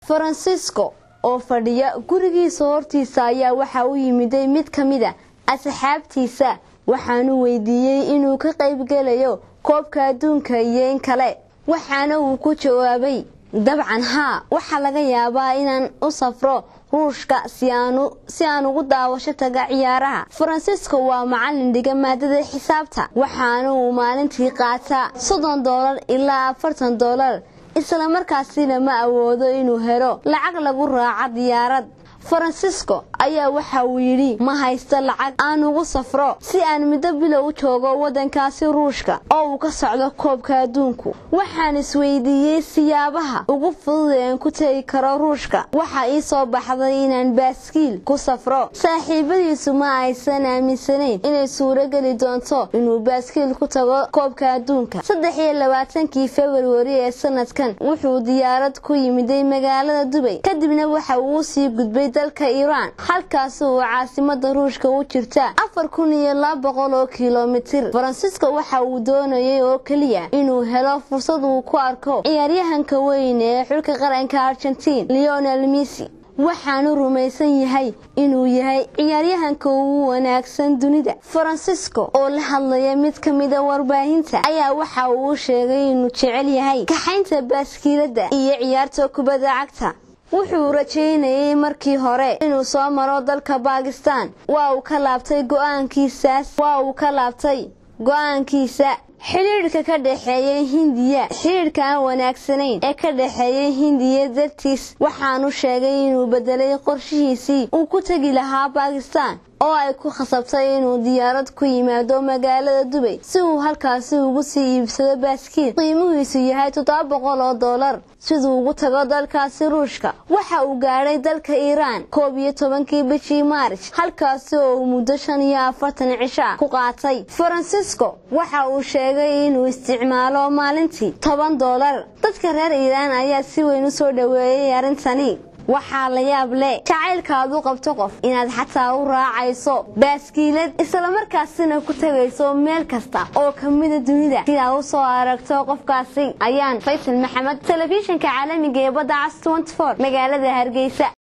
farancisco oo fadhiya gurigiisa hortiisa ayaa waxaa u yimiday mid ka mid a asxaabtiisa waxaanu weydiiyey inuu ka qaybgelayo koobka adduunka iyo in kale waxaana uu ku jawaabay dabcan haa waxaa laga yaabaa inaan u safro ruushka si aan ugu daawasho taga ciyaaraha farancisco waa macalin dhiga maadada xisaabta waxaana uu maalintii qaataa soddon doolar ilaa afartan doolar islamarkaasina ma awoodo inuu helo lacag lagu raaco diyaarad farancisco ayaa waxa uu yidhi ma haysto lacag aan ugu safro si aan muddo bilow u joogo waddankaasi ruushka oo uu ka socdo koobka adduunku waxaan isweydiiyey siyaabaha ugu fudud ee aan ku tegi karo ruushka waxaa ii soo baxday inaan baaskiil ku safro saaxiibadiisu ma aysan aaminsanayn inay suurogeli doonto inuu baaskiil ku tago koobka adduunka saddex iyo labaatankii februari ee sanadkan wuxuu diyaarad ku yimiday magaalada dubay kadibna waxa uu sii gudbay dalka iiraan halkaasi oo caasimada ruushka u jirta afar kun iyo laba boqol oo kilomitir farancisco waxa uu doonayay oo keliya inuu helo fursad uu ku arko ciyaaryahanka weyn ee xulka qaranka argentiin leonel missy waxaanu rumaysan yahay inuu yahay ciyaaryahanka ugu wanaagsan dunida farancisco oo la hadlaya mid ka mida warbaahinta ayaa waxa uu sheegay inuu jecel yahay kaxaynta baaskiilada iyo ciyaarta kubadda cagta wuxuu rajaynayay markii hore inuu soo maro dalka baakistaan waa uu ka laabtay go-aankiisaas waa uu ka laabtay go-aankiisa xidhiidhka ka dhexeeya hindiya xidhiidhka aan wanaagsanayn ee ka dhexeeya hindiya dartiis waxaanu sheegay inuu bedelay qorshihiisii uu ku tegi lahaa baakistaan oo ay ku khasabtay inuu diyaarad ku yimaado magaalada dubay si uu halkaasi ugu sii iibsado baaskiil qiimuhiisu yahay toddoba boqol oo doolar siduu ugu tago dalkaasi ruushka waxa uu gaadhay dalka iiraan koob iyo tobankii bishii maarij halkaasi oo uu muddo shan iyo afartan cisha ku qaatay farancisco waxa uu sheegay inuu isticmaalo maalintii toban doolar dadka reer iiraan ayaa si weyn u soo dhoweeyey arrintani waxaa la yaab leh jacaylkaad u qabto qof inaad xataa u raacayso baaskiilad islamarkaasina ku tegayso meel kasta oo kamida dunida sidaa u soo aragto qofkaasi ayaan faysal maxamed telefishinka caalamiga ee badda cas magaalada hargeysa